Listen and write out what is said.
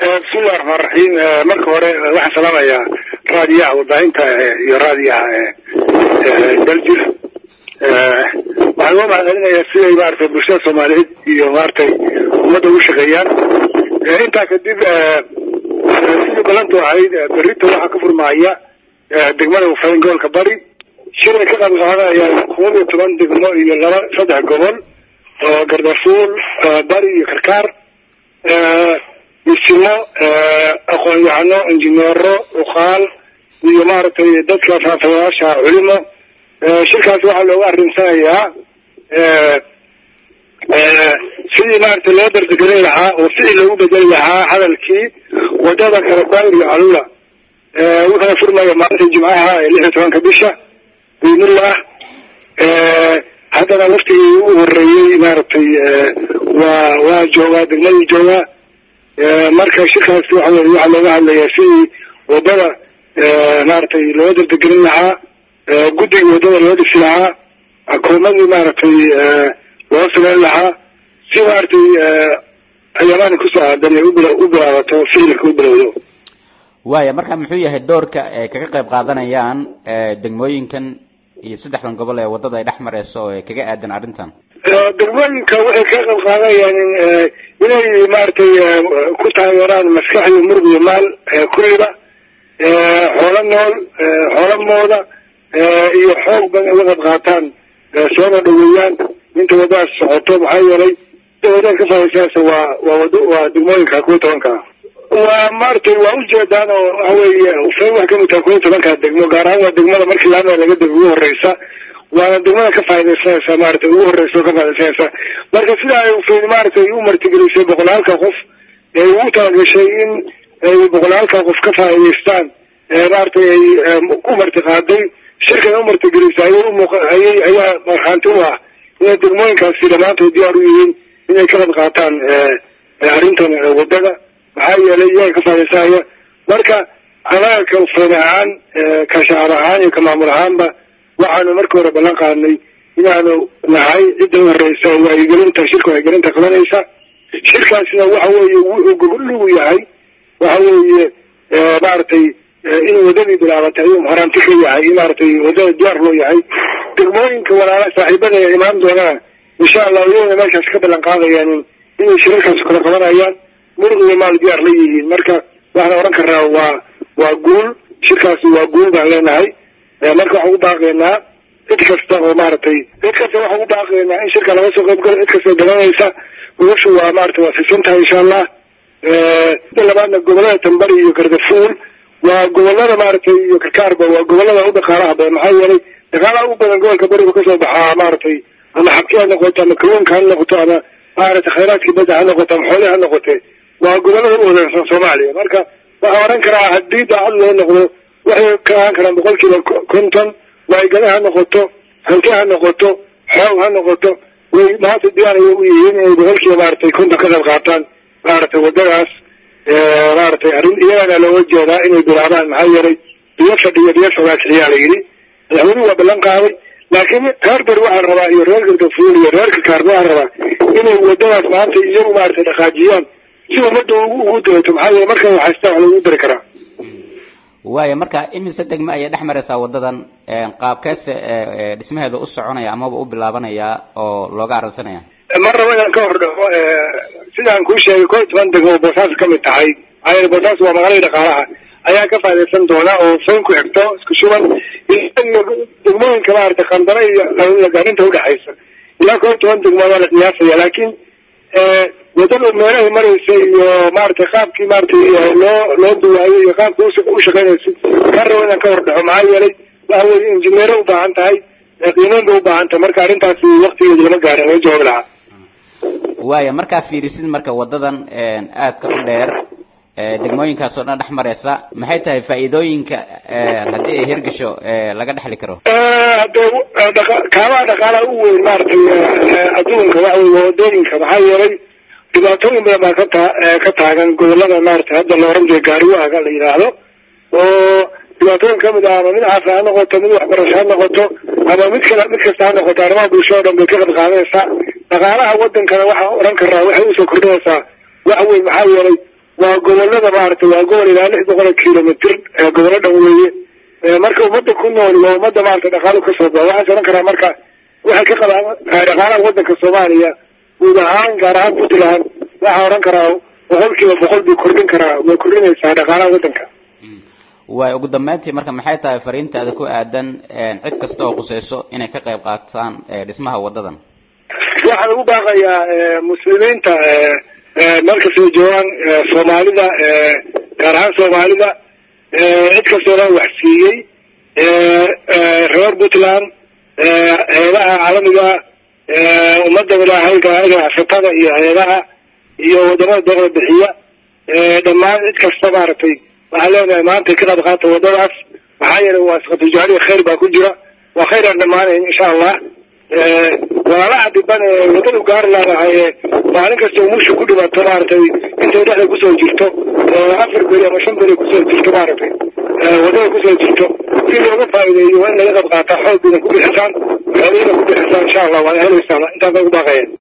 bismillahi raxmaan raxiim marka hore waxaan salaamayaa raadiyaha warbaahinta iyo raadiyaha daljir waxaan loo mahadcelinayaa siday maaragtay bulshada soomaaliyeed iyo maaragtay ummadda ugu shaqeeyaan intaa kadib sidii balantu ahayd berrito waxaa ka furmaaya degmada ufayn gobolka bari shilay ka qayb qaadanayaan koob iyo toban degmo iyo laba saddex gobol oo gardafuul bari iyo karkaar misimo aqoon-yahano injineero uqaal iyo maaragtay dadka faafayaasha culimo shirkaasi waxaa looga arrimsanayaa sidii maaragtay loo dardagelin lahaa oo ficil loogu bedeli lahaa hadalkii wadada kala daawir iyo calula wuxuuna furmaya maalinta jimcaha ee lix iyo tobanka bisha biidnillah haddana waftigii ugu horeeyey maaragtay waa waa joogaa degmadii joogaa marka shirkaasi waxa weye waxaa looga hadlayaa sidii wadada maaragtay loo dardagelin lahaa guddigii wadada loo dhisi lahaa akoomadii maaragtay loo samayn lahaa si maaragtay ayamaani kusoo aadan ay u bilaabato ficilka u bilowdo waaya marka muxuu yahay doorka ay kaga qayb qaadanayaan degmooyinkan iyo saddexdan gobol ee waddada ay dhex mareyso oo kaga aadan arrintan degmooyinka waxay kaga qayb qaadanayaan inay maaragtay ku taageeraan maskax iyo murug iyo maal kulliba xoolo nool xoolo mooda iyo xoog badan uga qayb qaataan soona dhaweeyaan inta waddadaas socoto maxaa yeelay wadada ka faaisaasa waa waa wado waa degmooyinka kuwa tobanka waa maaragtay waa ujeedaan oo waxa weeye ufayn wax kamid taha kuwa tobanka degmo gaar ahaan waa degmada markii laamea laga dego ugu horeysa waana degmada ka faa'idaysanaysa maaragtay ugu horeysa oo ka faa'idaysanaysa marka sida ay ufayn maaragtay u martigelisay boqolaalka qof ee ugu talagashay in ay boqolaalka qof ka faa'idaystaan maaragtay ay ku martiqaaday shirkan u martigelisay ayay umuuq ayay ayaa markhaanti u ah inay degmooyinkaasi dhammaantood diyaar u yihiin inay ka qayb qaataan arrintan waddada maxaa yeelay iyaga ka faa'idaysanaya marka anaga ka ufayn ahaan ka shacab ahaan iyo ka maamul ahaanba waxaanu markii hore ballan qaadnay inaanu nahay cidda u horeysa wacyigelinta shirka wacyigelinta qabanaysa shirkaasina waxa weeye wuxuu gogoligu yahay waxa weeye maaragtay in waddadii bilaabatay ayuu horaanti ka yahay maaragtay waddada diyaar loo yahay degmooyinka walaala saaxiibada ee imaan doonaan insha allah iyaguna meeshaas ka ballan qaadayaan inay shirarkaas kala qabanayaan murug iyo maal diyaar la yihiin marka waxaan odhan karnaa waa waa guul shirkaasi waa guul baan leenahay marka waxaan u baaqaynaa cid kasta oo maaragtay cid kasta waxaan u baaqaynaa in shirka laga soo qayb galo cid kasta dalanaysa gobashu waa maaragtay waa fisan tahay insha allah mida labaadna gobolada tambari iyo gardafuul waa gobolada maaragtay iyo karkaarba waa gobolada u dhaqaalaha badan maxaa yeelay dhaqaalaha ugu badan gobolka barigu kasoo baxaa maaragtay ama xabki ha noqoto ama kalluunka ha noqoto ama maaragtay khayraadkii badda ha noqoto ama xoolihi ha noqote waa gobolada u wadaagsan soomaaliya marka waxaa odhan karaa haddii daacad loo noqdo waxay ka ahaan karaan boqol kiiba konton waygale ha noqoto hanti ha noqoto xoog ha noqoto way maanta diyaar ay u yihiin inay boqol kiiba maaragtay konton ka qayb qaataan maaragtay waddadaas maaragtay arrin iyagana looga jeedaa inay bilaabaan maxaa yeelay biyo fadhiyo biyo fogaakixiyaa la yidhi madaxweynuhu waa ballan qaaday laakiin reer ber waxaan rabaa iyo reer gardafuul iyo reer kakaarba waxaan rabaa inay waddadaas maanta iyagu maaragtay dhaqaajiyaan si ummadda ugu daeto maxaa yeele markan waxaystaa wax lagu dari karaa waaya marka imise degme ayay dhex maraysaa waddadan qaabkeese dhismaheeda u soconaya amaba u bilaabanaya oo looga arrinsanaya mar rabo inaan ka hor dhaco sidaan kuu sheegay koo iyo toban degmo oo boosaas ka mid tahay maxaa yeele boosaas waa magaalada dhaqaalaha ayaa ka faa'idaysan doona oo fayn ku xigto isku shuban iyo degmooyinka maaragtay qandana iyo lagaarinta udhexaysa ilaa koo iyo toban degmo waa la qiyaasaya laakiin waddada meelahay maraysa iyo maaragtay qaabkii maaragtay loo loo duwaayay iyo qaabka u shaqaynaysa kaan rabo inaan ka hor dhaco maxaa yeelay waxa weye injineero u baahan tahay qiimeyn bay u baahan tahay marka arrintaasi waktigeeda lama gaarin laga jawaabi lahaa waaya markaa fiirisid marka waddadan aadka u dheer degmooyinkaas oo dhan dhex mareysa maxay tahay faa'iidooyinka haddii ay hirgasho laga dhexli karo hadee kaabaha dhaqaalaha u weyn maaragtay adduunka waxa wey waa waddooyinka maxaa yeelay dhibaatooyin badan baa ka taa ka taagan gobolada maaragtay hadda la oran jiray gaariwaaga la yidhaahdo oo dhibaatooyin kamid ah ama mid caafi ha noqoto mid waxbarasho ha noqoto ama mid kale mid kasta ha noqoto arrimaha bulshada o dhan bay ka qayb qaadanaysaa dhaqaalaha wadankana waxaan odhan karnaa waxay usoo kordhinaysaa wax weyn maxaa yeelay waa gobolada maaragtay waa gobol ilaa lix boqol oo kilomitr gobolo dhan weeye marka ummadda ku nool waa ummadda maarata dhaqaalo kasoo ba waxaan oran karaa marka waxay ka qabaan dhaqaalaha wadanka soomaaliya guud ahaan gaar ahaan puntland waxaa oran karaa boqol kiiba boqol bay kordhin karaa way kordhinaysaa dhaqaalaha wadanka waay ugu dambeyntii marka maxay tahay fariintaada ku aadan cid kasta oo quseyso inay ka qayb qaataan dhismaha wadadan waxaan ugu baaqayaa muslimiinta meel kastoo joogaan soomaalida gaar ahaan soomaalida cid kastoona wax siiyey reer puntland hay-adaha caalamiga ummadda ilaahay ganacsatada iyo hay-adaha iyo wadamada doola bixiya dhammaan cid kasta maaragtay waxaan leenahay maanta ka qayb qaata wadadaas maxaa yeelay waa isqatujacliya khayr baa ku jira waa khayr aan dhamaanayn insha allah walaalaha dhiban ee wadadu gaari laadahay maalin kasta umusha ku dhibato maaragtay intay dhexda kusoo jirto afar beri ama shan beri kusoo jirto maaragtay wadada kusoo jirto si looga faa'iideeyo waa in laga qayb qaataa xoog ina ku bixisaan xoolihina ku bixisaan insha allah waad heleysaan intaasa ugu baaqaya